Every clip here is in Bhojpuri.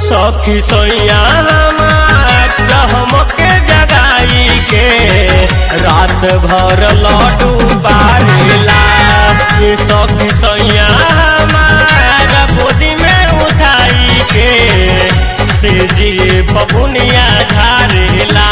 सखी सोया हमार हमके जगाई के रात भर लड्डू बारेला ये सखी सोया हमार गोदी में उठाई के से जी बबुनिया झारेला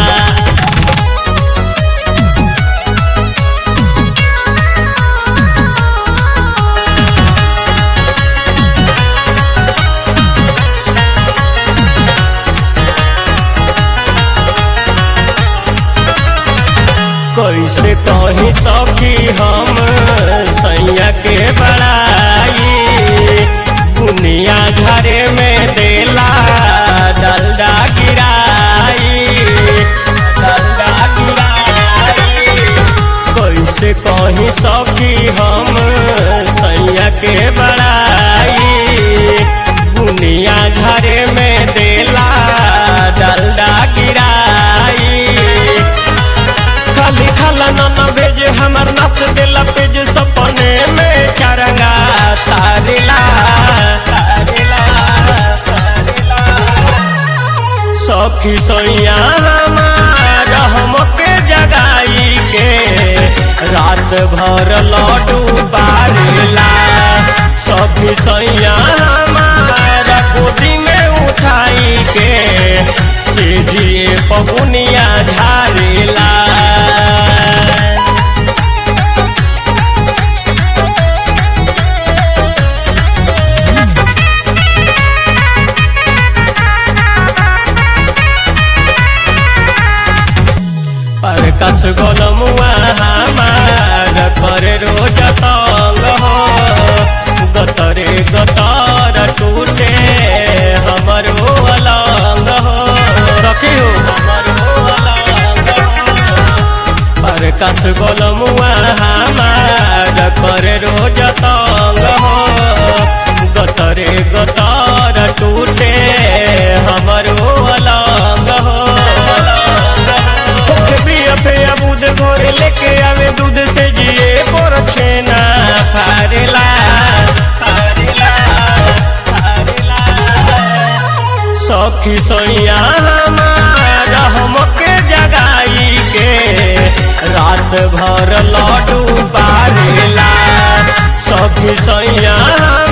कैसे कही सखी हम सैया के बड़ाई दुनिया घरे में देला डलडा गिराई डलडा गिराई कैसे कही सखी हम सैया के बड़ाई दुनिया घरे में देला डलडा गिराई खाली खाला न भेज हमर नस दिला पेज सपने में चरंगा तारिला तारिला तारिला सखी सोया हमार हमके जगाई के रात भर लड्डू बारेला सखी सोया हमार गोदी में उठाई के से दिए पहुनिया झारेला परकस गोलमुआ हमार करे रोज तंग हो गतरे गतर टूटे हमरो अलंग हो सखी हो हमरो अलंग हो परकस गोलमुआ हमार करे रोज तंग हो गतरे गतर टूटे हमरो अलंग हो बिया पे अबूद घोर लेके आवे दूध से जिए पर छेना फारेला फारेला फारेला सखी सोया हमार हमके जगाई के रात भर लड्डू बारेला सखी सोया